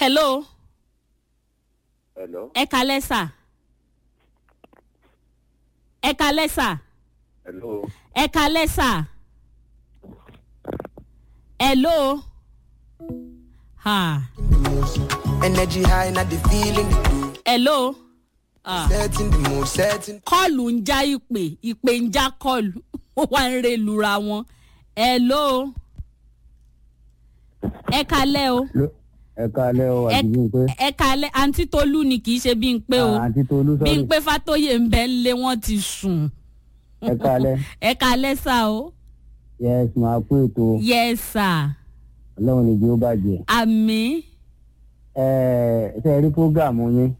hello Hello. ẹ kalẹ́ sà ẹ kalẹ́ sà Hello. ẹ kalẹ́ sà hello ha Energy high, not the feeling. hello ah. Setting the mood, setting. kọ́ọ̀lù ń já ìpè ìpè ń já kọ́ọ̀lù ó wá ń re lura wọn hello ẹ kalẹ́ o ẹ kalẹ o ẹ àti bímpé ẹ kalẹ́ àǹtí tolú ni kì í ṣe bí n pé o àǹtí tolú bí n sọrí pé fàtóyè ń bẹ́ ń lé wọ́n ti sùn ẹ kalẹ ẹ kalẹ́ sà o yes máa kó ètò yes sà ọlọrun ní bí ó bàjẹ àmì ẹ ṣe rí prógámù yín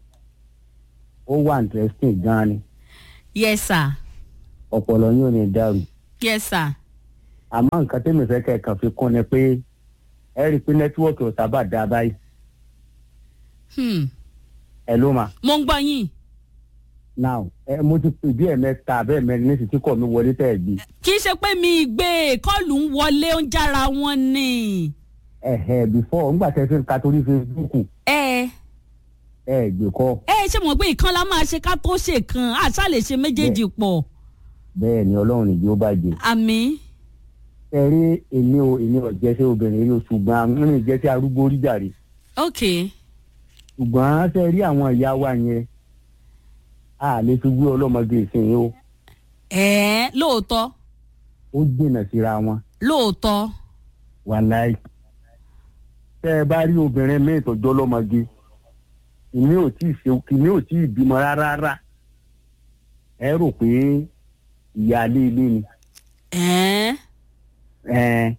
ó wà interesting gan ni yes sà ọpọlọ yín ò ní dàrú yes sà àmọ nǹkan tẹ́mi fẹ́ kẹ́ ẹ kàn fi kún ni pé ẹ rí i pé nẹ́tíwọ́ọ̀kì ò sábà dá báyìí hmm. ẹ ló mà mo ń gbọ́ yín now ẹ mo ti pè bí ẹ̀mẹ́ta bẹ́ẹ̀ mẹ́rin ní ìsìtí kọ̀ mi wọlé tẹ̀ gbé kì í ṣe pé mi gbé kọ́ọ̀lù ń wọlé ó ń jára wọn ni ẹ̀hẹ̀ before ńgbà tẹ́ fi ń ka torí facebook ẹ ẹ gbé kọ́ ẹ ṣe mọ̀ pé ìkan la máa ṣe ká tó ṣe kan àṣà lè ṣe méjèèjì pọ̀ bẹ́ẹ̀ ni ọlọ́run ní bí ó bàjẹ́ àmì ẹ rí èmi ò èmi ò jẹ́sẹ́ obìnrin rí o ṣùgbọ́n àwọn ènìyàn jẹ́sẹ́ arúgbó rí jàre ok ṣùgbọ́n ṣe rí àwọn ìyá wa yẹn a lè fi gbé ọlọ́mọge ìsìn o ẹ lóòótọ́ ó dènà síra wọn lóòótọ́ wàláì tẹ́ ẹ bá rí obìnrin míì tọ́jú ọlọ́mọge ìmí ò tí ì ṣe ìmí ò tí ì bímọ rárá rárá ẹ rò pé ìyáálé ilé ni ẹ ẹ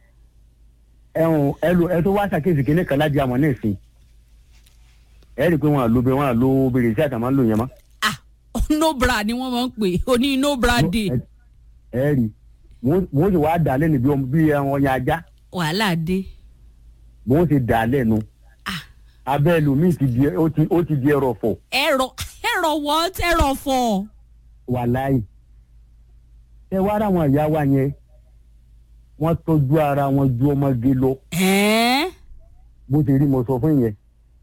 ẹhùn ẹlò ẹ tó wá ṣàkíyèsí kínní kan láti àmọ́ ní ìsìn ẹ rí i pé wọn à lo wọn à lo obìnrin sí àtàwọn lò yẹn mọ́. ah no bra ni wọ́n máa ń pè oní no bra day ẹ ẹ rí wọ́n sì wá dà lẹ́nu bí ọmọ bí ọyàn ajá wàhálà dé wọ́n sì dà lẹ́nu ah abẹ́ ẹlòmíì ti di ó ti ó ti di ẹrọ fọ̀ ẹ̀rọ ẹ̀rọ what ẹ̀rọ fọ̀ wà láì. ẹ wá ráwọn ìyá wa yẹn wọ́n tọ́jú ara wọn ju ọmọge lọ ẹ bó ti rí mo sọ fún yẹn.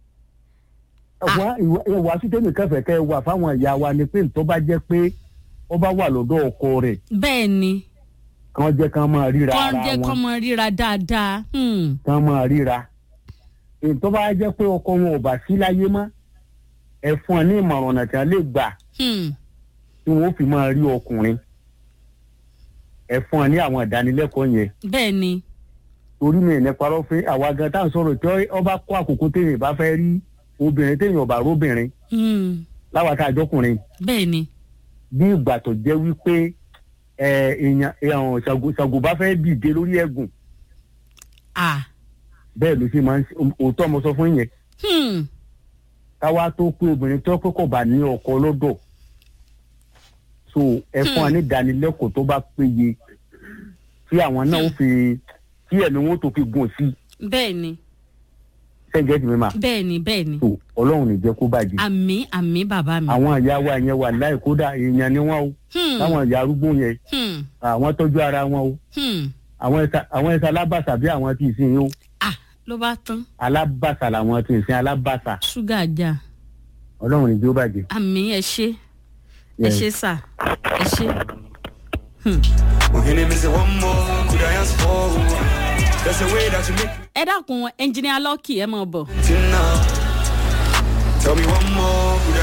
wá ìwà sítẹ́nì kẹfẹ́ kẹ́ wà fáwọn ìyá wa ni pé tó bá jẹ́ pé ó bá wà lọ́dọ̀ ọkọ rẹ̀ bẹ́ẹ̀ ni kàn jẹ́ kàn máa ríra kọ́ ara jẹ́ kọ́ wọn mọ ríra dáadáa hmm. kàn máa ríra. èyí tó bá jẹ́ pé ọkọ wọn ò bá sí láyé mọ́ ẹ fún ẹ ní ìmọ̀ràn ọ̀nà tí wọ́n lè gbà Hmm. tí wọ́n fi máa rí ọkùnrin ẹ fún ẹ ní àwọn ìdánilẹ́kọ̀ọ́ yẹn bẹ́ẹ̀ ni torí mi ní parọ́ fún àwa gan tá à ń sọ̀rọ̀ tí ọba kó àkókò téèyàn bá fẹ́ rí obìnrin téèyàn ọba róbìnrin Hmm. láwa tá a jọkùnrin bẹ́ẹ̀ ni bí ìgbà tó jẹ́ wípé ẹ, èèyàn èèyàn ṣàgò ṣàgò bá fẹ́ dìde lórí ẹ̀gùn ah bẹ́ẹ̀ ló ṣe máa ń ṣe òótọ́ mo sọ fún yẹn hmm. káwa tó pé obìnrin tó pé kò bá ní ọkọ lọ́dọ̀ so ẹ fún wa ní ìdánilẹ́kọ̀ọ́ tó bá péye tí àwọn náà ó fi tí ẹ̀mí wọn tó fi gùn sí bẹ́ẹ̀ ni sẹ́ńgẹ́ tì mí mà bẹ́ẹ̀ ni bẹ́ẹ̀ ni so ọlọ́run ní jẹ́ kó bàjẹ́ àmì àmì bàbá mi àwọn ìyá wa yẹn wà láì kódà èèyàn ni wọn o Hmm. táwọn ìyá arúgbó yẹn Hmm. àwọn tọ́jú ara wọn o Hmm. àwọn ẹ̀sà àwọn ẹ̀sà alábàṣà bí àwọn tí ì sìn yín o ah ló bá tán alábàṣà làwọn tí ì sìn alábàṣà ṣúgà já ọlọ́run ní jẹ́ ó bàjẹ́. àmì ẹ ṣe ẹ Yes. ṣe sà ẹ ṣe. We're gonna miss it one more. Could I ask for? That's the way that you make ẹ dákun ẹnjìnìá lọ́kì ẹ mọ̀ bọ̀. it now. Tell me one more.